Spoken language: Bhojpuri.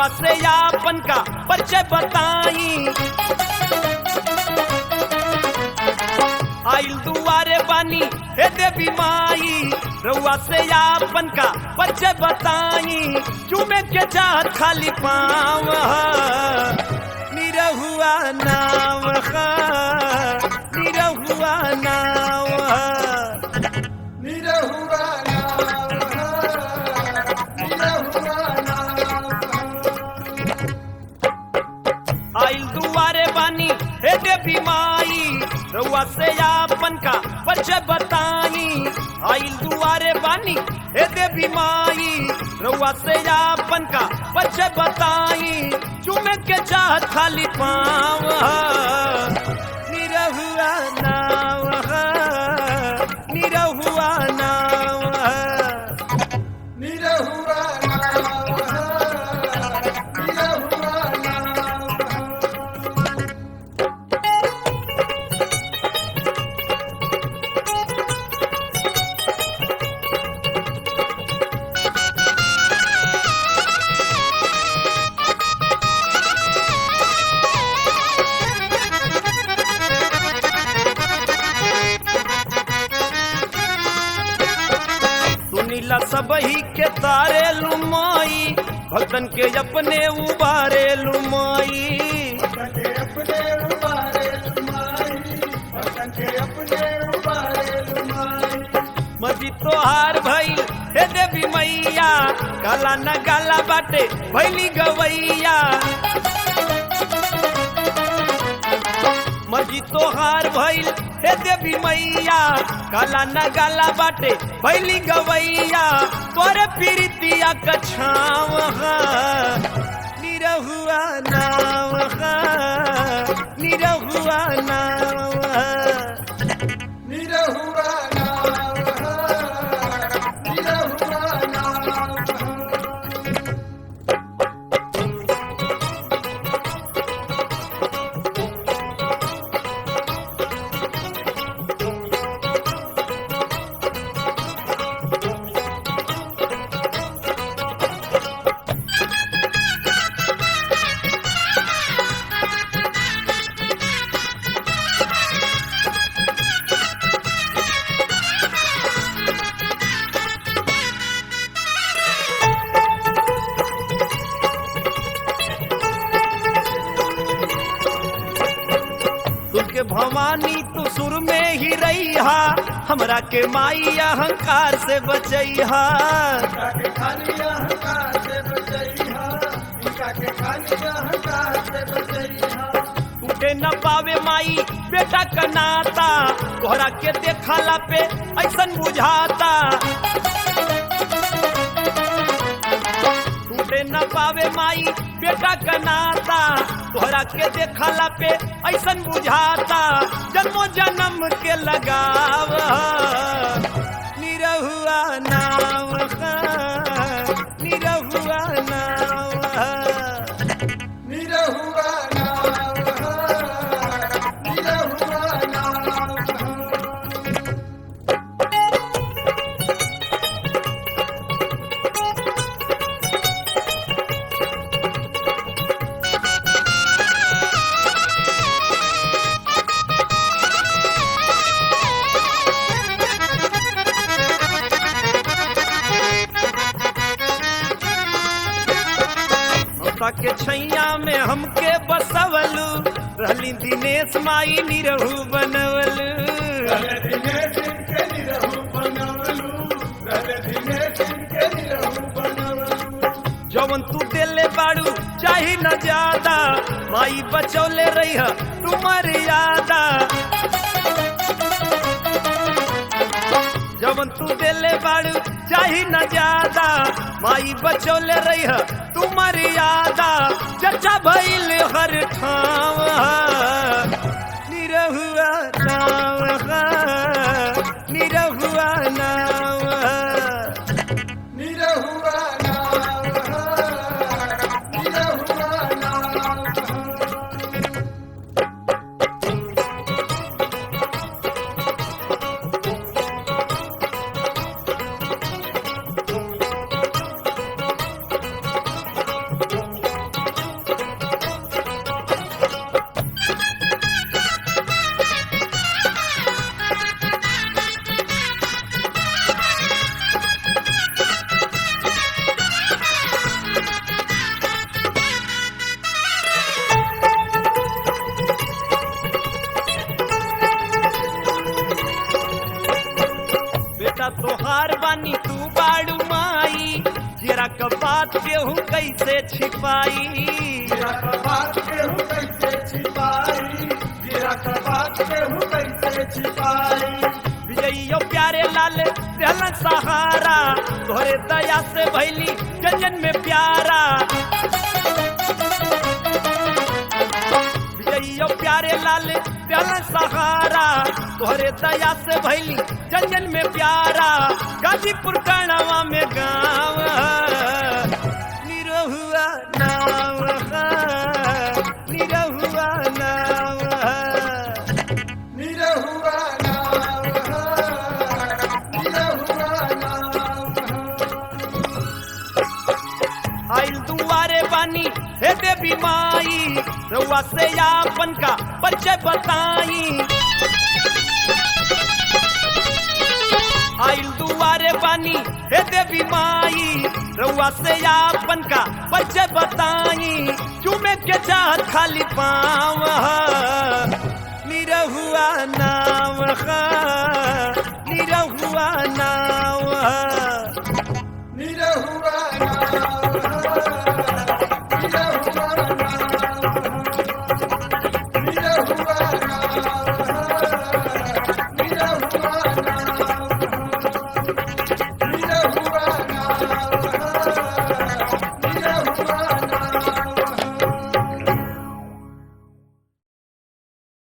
से यापन का परिचय बताई आइल दुआरे बानी हे देवी माई रउआ से यापन का परिचय बताई चूमे के चाहत खाली पाँव निरहुआ नाव हा, निरहुआ नाव हा। निरहुआ नाम निरहुआ नाम आइल दुआरे बानी हे देवी माई रउआ से आपन का परिचय बताई आइल दुआरे बानी हे देवी माई रउआ से आपन का परिचय बताई चूमे के चाहत खाली पाँव निरहुआ नाव निरहुआ नाव निरहुआ नाम निरहुआ नाम सुनीला सबही के तारे लुमाई भक्तन के अपने उबारे लुमाई के अपने उबारे लुमाई भक्तन के अपने उबारे लुमाई मजी तोहार भइल हे देवी मैया काला न गाला बाटे भैली गवैया मजी तोहार भइल हे देवी मैया काला न गाला बाटे भैली गवैया तोरे पीरितिया कछाव निरहुआ नाव निरहुआ नाव निरहुआ नाम निरहुआ नाम तुमके भवानी तू सुर में ही रहिहा हमरा के माई अहंकार से बचैहा के खाली अहंकार से बचैहा इनका के खाली अहंकार से बचैहा टूटे न पावे माई बेटा का नाता तोहरा के देखला पे ऐसन बुझाता टूटे न पावे माई बेटा का नाता तोहरा के देखला पे ऐसन बुझाता जन्मो जन्म के लगाव निरहुआ नाव निरहुआ नाव निरहुआ नाम निरहुआ नाम ममता के छैया में हमके बसवलू रहली दिनेश माई निरहू बनवलू धीमे सिंह के निरहु बनवलू धीमे सिंह के निरहु बनवलू जवन तू देले बाड़ू चाही न ज्यादा माई बचौले रही तू मर्यादा जवन तू देले बाड़ू चाही न ज्यादा माई बचौले रही तू मर्यादा चर्चा भइल हर ठाव निरहुआ नाव निरहुआ नाव निरहुआ नाम निरहुआ नाम दुआर बानी तू बाड़ू माई जरा क बात केहू कैसे छिपाई गिरा का बात केहू कैसे छिपाई गिरा का बात केहू कैसे छिपाई विजइयो प्यारे लाल दिल सहारा तोहरे दया से भैली जन में प्यारा विजइयो प्यारे लाल दिल सहारा तोहरे दया से भैली जन में प्यारा गाजीपुर कणवा में गाँव निरहुआ नाव निरहुआ नाव निरहुआ नाम निरहुआ नाम आइल दुआरे बानी हे देवी माई रउआ से आपन का परिचय बताई आइल दुआरे बानी हे देवी माई रउआ से आपन का परिचय बताई चूमे के चाहत खाली पाव निरहुआ नाव निरहुआ नाव निरहुआ नाम